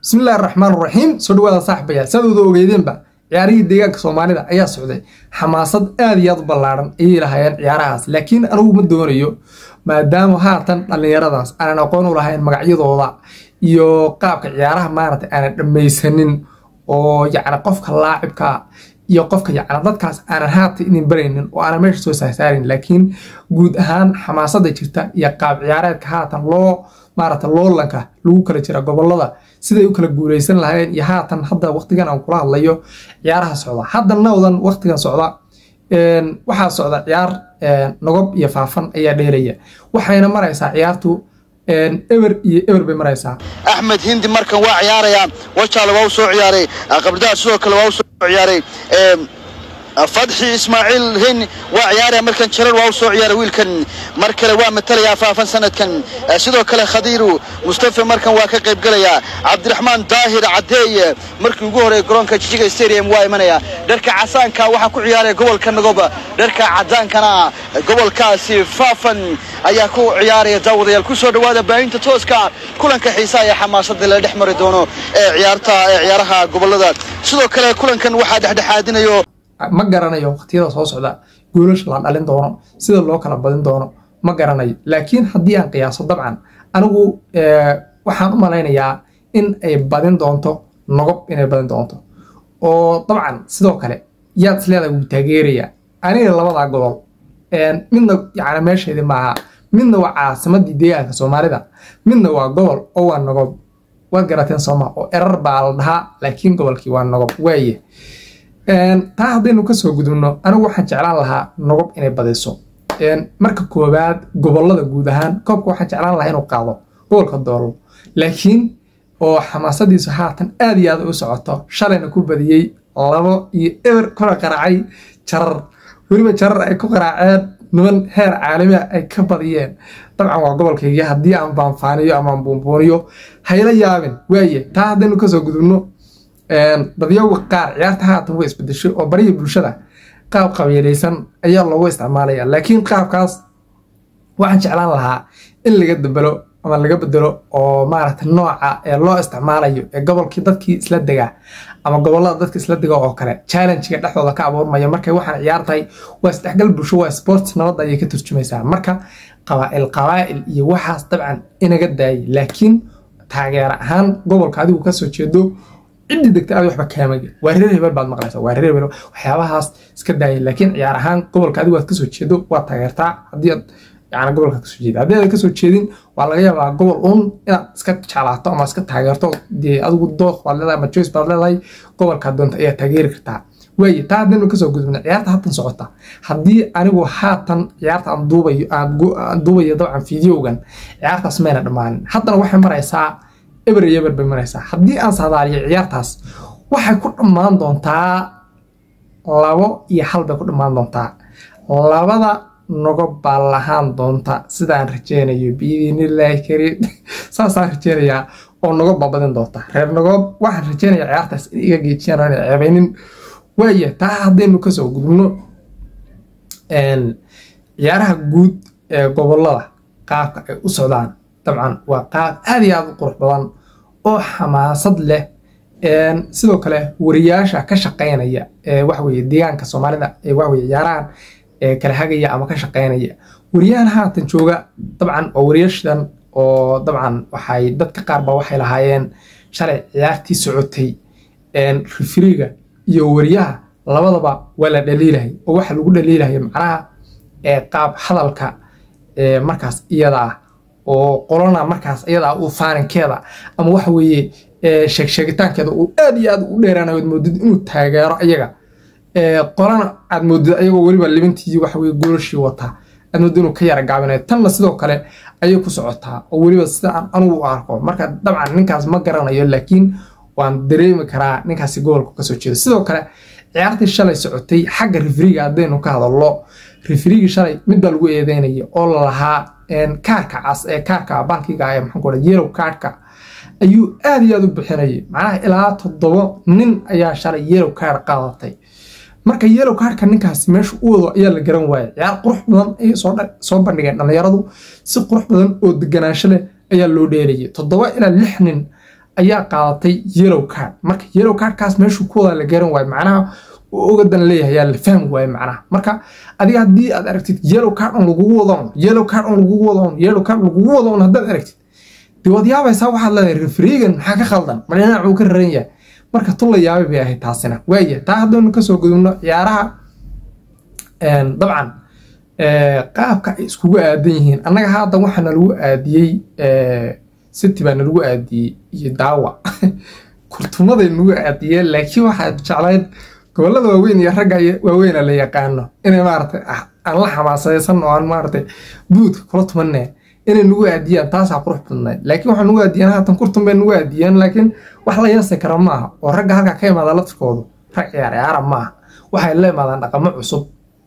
bismillahi raxmaan raxiim soo dhawaada saaxibaya saad wada ogeydeenba ciyaarihii deegaanka soomaalida ayaa socday xamaasad aad iyo aad u ballaadhan ayay lahaayeen ciyaarahaas laakiin anigu ma doonayo maadaama haatan dhallinyaradaas aanan aqoon u lahayn magacyadooda iyo qaabka ciyaaraha maaragtay aanan dhammaysanin oo yacni qofka laacibka iyo qofka yacni dadkaas aanan haatan idin baraynin oo aanan meesha soo saasaarin laakiin guud ahaan xamaasada jirta iyo qaab ciyaareedka haatan loo maaragta loolanka lagu kala jira gobolada siday u kala guuleysan lahaayeen iyo haatan hadda waqtigan aan kula hadlayo ciyaaraha socda hadda nawdan waqtigan socda waxaa socda ciyaar nogob iyo faafan ayaa dheelaya waxayna maraysaa ciyaartu eber iyo eber bay maraysaa axmed hindi markan waa ciyaarayaa wajaale waa u soo ciyaaray qabdaha sidoo kale waa u soo ciyaaray fadxi ismaaciil hin waa ciyaaraya markan jarar waa u soo ciyaaray wiilkan mar kale waa matalayaa faafan sanadkan sidoo kale khadiiru mustafa markan waa ka qaybgelayaa cabdiraxmaan daahir cadeeye markii ugu horey garoonka jijiga stadium waa imanaya dharka casaanka waxaa ku ciyaaraya gobolka nagob dharka cadaankana gobolkaasi faafan ayaa ku ciyaaraya daawadayaal ku soo dhawaada baahinta tooska kulanka xiisaha ee xamaasada la dhex mari doono ee ciyaarta ee ciyaaraha gobolada sidoo kale kulankan waxaa dhexdhexaadinayo ma garanayo waqtiyada soo socda goolasha la dhalin doono sida loo kala badin doono ma garanayo laakiin haddii aan qiyaaso dabcan anigu waxaan u malaynayaa in ay badin doonto nogob inay badin doonto oo dabcan sidoo kale yaad isleedahay wuu taageeraya aniga labadaa gobol midna yani meesheedii maaha midna waa caasimadii deegaanka soomaalida midna waa gobol oo waa nogob waad garateen sooma oo erar baa la dhahaa laakiin gobolkii waa nogob waaye taa haddaynu kasoo gudubno anigu waxaan jeclaan lahaa nogob inay badiso marka koowaad gobolada guud ahaan koobka waxaan jeclaan lahaa inuu qaado gobolka doolo laakiin oo xamaasadiisu haatan aad iyo aad u socoto shalayna ku badiyey labo iyo eber kula qaraacay jarar weliba jarar ay ku qaraaceen niman heer caalamiah ay ka badiyeen dabcan waa gobolkayga haddii aan baanfaaniyo ama aan buunbuuniyo hayla yaabin waaye taa haddaynu kasoo gudubno dadyaga qaar ciyaarta haatan way isbedeshay oo bariya bulshada qaab qabiilaysan ayaa loogu isticmaalaya laakiin qaabkaas waxaan jeclaan lahaa in laga dabelo ama laga bedelo oo maaragta nooca ee loo isticmaalayo ee gobolkii dadkii isla degaa ama gobolada dadka isla dega oo kale challengiga dhexdooda ka abuurmaya markay waxaan ciyaartahay waa isdhexgal bulsho waa sports nabadda ayay ka turjumaysaa marka qabaa'il qabaa'il iyo waxaas dabcan inaga daayay laakiin taageera ahaan gobolka adigu kasoo jeedo ciddii degta aad waxba kaamage waa reer hebel baad maqlaysaa waa reer hebel waxyaabahaas iska daaya laakiin ciyaar ahaan gobolka adigu aad kasoo jeedo waad taageertaa haddii aad yani gobolka kasoo jeeda haddii aad kasoo jeedin waa laga yaabaa gobol uun inaad iska jeclaato ama iska taageerto dee adigu dooq baad leedahay ama joyce baad leedahay gobolkaad doonta ayaa taageeri kartaa waaye taa haddaynu kasoo gudubna ciyaarta haatan socota haddii anigu haatan ciyaarta aan duubayo aan duubayo dabcan fideogan ciyaartaas mayna dhammaanin haddana waxay maraysaa eber iyo eber bay maraysaa haddii aan saadaaliyo ciyaartaas waxay ku dhammaan doontaa labo iyo hal bay ku dhammaan doontaa labada nogob baa lahaan doonta sidaan rajeynayo biidinilaahi kariim saasaan rajeynayaa oo nogob baa badin doonta reer nogob waxaan rajeynaya ciyaartaas in iga geejiyaan oo inay ceebeynin waaya taa haddaynu kasoo gudubno ciyaaraha guud ee gobolada qaabka ay u socdaan dabcan waa qaab aad iyo aad u qurux badan oo xamaasad leh sidoo kale wariyaasha ka shaqeynaya ee waxweye deegaanka soomaalida ee waxweye ciyaarahan kala hagaya ama ka shaqeynaya wariyahan haatan jooga dabcan oo wariyaashan oo dabcan waxay dadka qaar ba waxay lahaayeen shalay ciyaartii socotay rifriga iyo wariyaha labadaba waa la dhaliilahay oo waxa lagu dhaliilahaya macnaha qaab hadalka markaas iyada ah oo qolana markaas iyadaa uu faaninkeeda ama waxa weeye sheegsheegitaankeeda uu aad iyo aad u dheeraanayo ad moodid inuu taageero ayaga qolana aad moodid ayagoo weliba libintii waxa weye goolashii wataa aad moodid inuu ka yara gaabinayo tanna sidoo kale ayay ku socotaa oo weliba sida aan anugu u arko marka dabcan ninkaas ma garanayo laakiin waan dareemi karaa ninkaasi gobolka kasoo jeedo sidoo kale ciyaartii shalay socotay xagga rifriga haddaynu ka hadallo rifrigii shalay mid baa lagu eedeynaya oo lalahaa kaarka cas ee kaarka balkiga ee maxaan ku dhaha yellow kaarka ayuu aad iyo aad u bixinayay macnaha ilaa toddobo nin ayaa shalay yellow kaar qaadatay marka yellow kaarka ninkaasi meesha u wado ayaa la garan waayay ciyaar qurux badan ayay soo bandhigeen dhallinyaradu si qurux badan oo deganaansho leh ayaa loo dheelayay toddoba ilaa lix nin ayaa qaadatay yellow card marka yellow cardkaas meeshuu ku wada la garan waayo macnaha ogadan leeyahay yaa la fahmi waayo macnaha marka adiga haddii aad aragtid yellow card on lagugu wadoon yellow card on lagugu wadoon yellow card lagugu wadoon haddaad aragtid dee waad yaabaysaa waxaad leedahay refrigan maxaa ka khaldan ma dhinacuu ka raran yahay marka tun la yaabay bay ahayd taasina waaya taa haddaynu kasoo gudubno ciyaaraha dabcan qaabka ay iskugu aadan yihiin annaga hadda waxaa nalagu aadiyey city baa nalagu aadiyey iyo daawa kurtumaday nagu aadiyeen laakiin waxaad jeclayd gobolada waaweyn iyo ragga waaweyna la yaqaano inay maaragtay aan la xamaasadaysan oo aan maaragtay buudka kula tumanne inay nagu aadiyaan taasaa qurux badnayd laakiin waxaa nagu aadiyeen haatan kurtun bay nagu aadiyeen laakiin wax la yeesi kara maaha oo ragga halkaa ka imaada laftirkoodu rag ciyaar ciyaara maaha waxay la imaadaan dhaqamo cusub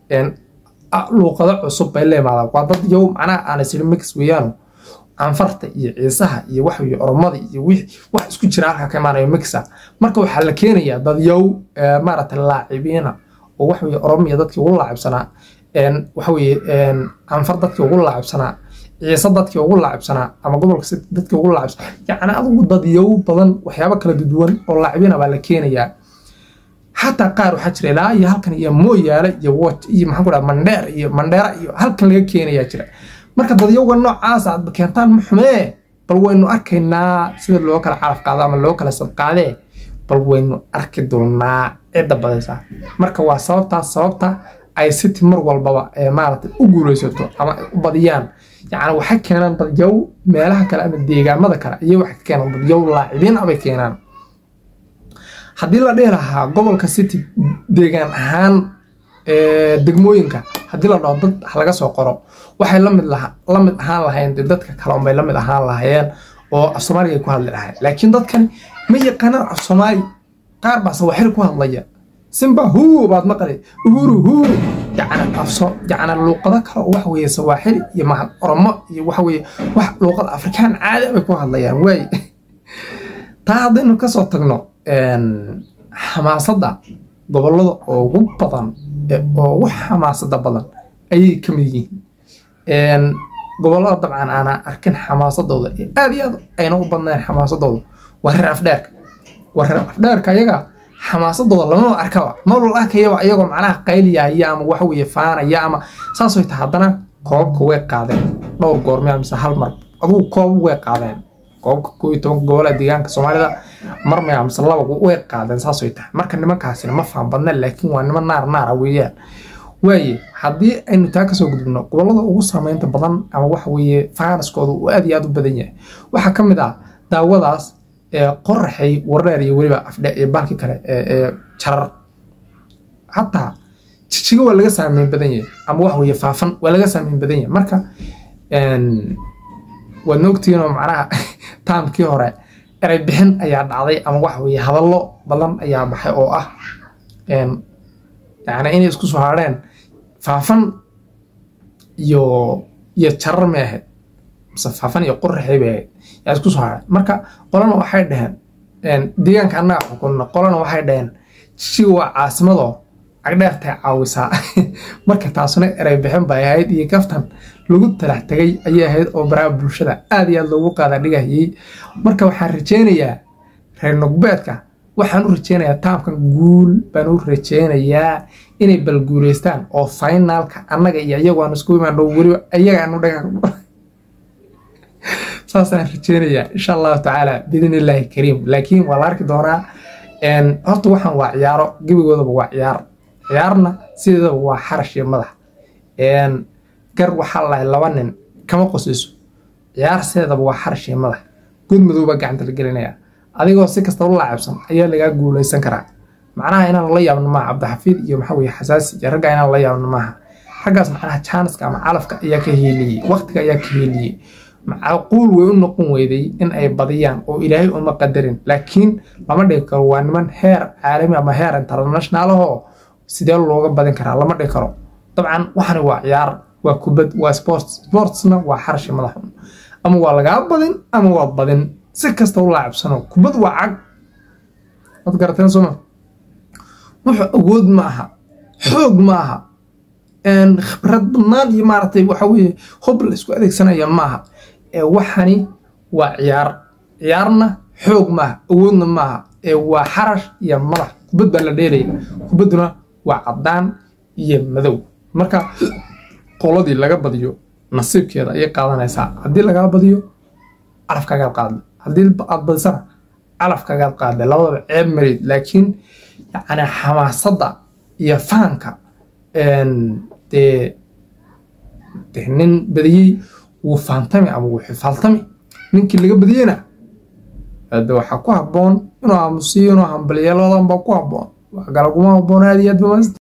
luuqado cusub bay la imaadaan waa dad yow macnaha aan isiri mix weeyaano canfarta iyo ciisaha iyo wax weye oromada iyo wax isku jira halkaa ka imaanayo mixa marka waxaa la keenayaa dad yow maaragtay laacibiina oo wax weye oromiya dadkii ugu laacibsanaa waxa weye canfar dadkii ugu laacibsanaa ciise dadkii ugu laacibsanaa ama gobolka dadkii ugu laacibsanaa yacni adigu dad yow badan waxyaabo kala duduwan oo laacibina baa la keenayaa xataa qaar waxaa jira ilaa iyo halkan iyo mooyaale iyo wot iyo maxaan ku dhaha mandheer iyo mandheera iyo halkan laga keenayaa jira marka dadyowga noocaas aad keentaan ma xumee bal waynu arkaynaa sida loo kala calaf qaado ama loo kala sadqaadee bal waynu arki doonaa cidda badaysa marka waa sababtaas sababta ay city mar walbaba ee maaragtay u guulaysato ama u badiyaan yacni waxay keenaan dadyow meelaha kale ama deegaamada kale ayay waxay ka keenaan dadyow laacibiin abay keenaan haddii la dhihi lahaa gobolka city deegaan ahaan degmooyinka haddii la dhaho dad laga soo qoro waxay lamid la mid ahaan lahayn de dadka kale unbay la mid ahaan lahayeen oo af soomaaliga ay ku hadli lahayn laakiin dadkan ma yaqaanaan af soomaali qaar baa sawaxil ku hadlaya simba huu baad maqlay uhuru huu yacni afso yacni luuqado kale oo waxa weeye sawaaxil iyo mahad oromo iyo waxa weeye wax luuqada afrikaan caadi bay ku hadlayaan waay taa haddaynu kasoo tagno xamaasadda gobolada ugu badan oo ugu xamaasada badan ayay ka mid yihiin gobolada dabcan aanaa arkin xamaasadooda aad iyo aad ayna u badnayn xamaasadooda waa reer afdheerka waa reer afdheerka ayaga xamaasadooda lamama arkaba malwal arkayaba iyagoo macnaha qayliyaya ama waxa weeye faanaya ama saasoo ta haddana koobabka way qaadeen dhowr goormea mise hal mar adugu koobab way qaadeen koobabka koo iyo tobanka gobolada deegaanka soomaalida mar maya mise laba way qaadeen saasoo tahay marka nimankaasina ma faan badna laakiin waa niman naar naara weeyaan waaye haddii aynu taa kasoo gudubno gobolada ugu saameynta badan ama waxa weeye faanaskooda uu aad iyo aad u badan yahay waxaa ka mid ah daawadaas qoraxay wardheer iyo weliba afdhe iyo baalki kale ee jarar hataa jijiga waa laga saameyn badan yahay ama waxa weeye faafan waa laga saameyn badan yahay marka waad noogtihiinoo macnaha taamkii hore eray bixin ayaa dhacday ama waxa weeye hadallo badan ayaa baxay oo ah yacni inay isku soo hadheen faafan iyo iyo jarar may ahayd mise faafan iyo qoraxay bay ahayd yaa isku soo hadhay marka qolana waxay dhaheen deegaanka annaga xukunna qolana waxay dhaheen jijiga waa caasimadoo cagdheertay caawisaa marka taasuna eray bixin bay ahayd iyo kaftan lagu talax tegay ayay ahayd oo baraha bulshada aad iyo aad loogu qaada dhigayay marka waxaan rajaynayaa reer nogbeedka waxaan u rajaynayaa taamkan guul baan u rajaynayaa inay balguuleystaan oo finaalka annaga iyo iyagu aan isku imaan dhow weliba iyaga aanu dhaga saasaan rajaynayaa insha allahu tacaala biidn illaahi kariim laakiin waa la arki doonaa horta waxaan waa ciyaaro gebigoodaba waa ciyaar ciyaarna sideedaba waa xarash iyo madax gar waxaa lahay laba nin kama qosayso ciyaar sideedaba waa xarash iyo madax good madowbaa gacanta la gelinaya adigoo si kasta u laacabsan ayaa lagaa guulaysan karaa macnaha inaan la yaabno maaha cabdixafiid iyo maxaa weye xasaasi iyo ragga inaan la yaabno maaha raggaas macnaha jaaniska ama calafka ayaa ka heeliyey waqtiga ayaa ka heeliyey macquul way u noqon weyday in ay badiyaan oo ilaahay uma qadarin laakiin lama dhigi karo waa niman heer caalami ama heer international ahoo sidee looga badin karaa lama dhigi karo dabcan waxani waa ciyaar waa kubad waa sports sportsna waa xarashi madaxun ama waa lagaa badin ama waa badin si kasta u laacabsano kubad waa cag waad garateen sooma wuxuu awood ma aha xoog ma aha khibrad badnaan iyo maaragtay waxa weeye hob la isku adeegsanaya ma aha waxani waa ciyaar ciyaarna xoog maaha awoodna maaha ee waa xarash iyo madax kubad baa la dheelaya kubadduna waa caddaan iyo madow marka qoladii laga badiyo nasiibkeeda ayay qaadanaysaa haddii lagaa badiyo calafkagaad qaadda haddii aad badisana calafkagaad qaadda labadaba ceeb marid laakiin yacni xamaasadda iyo fahanka dee dee nin badiyey wuu faantami ama wuu xifaaltami ninkii laga badiyeyna de waxaa ku habboon inuu aamusiyo inuu hambaliyo labadan baa ku habboon wax kale kuma habboon aad iyo aad ba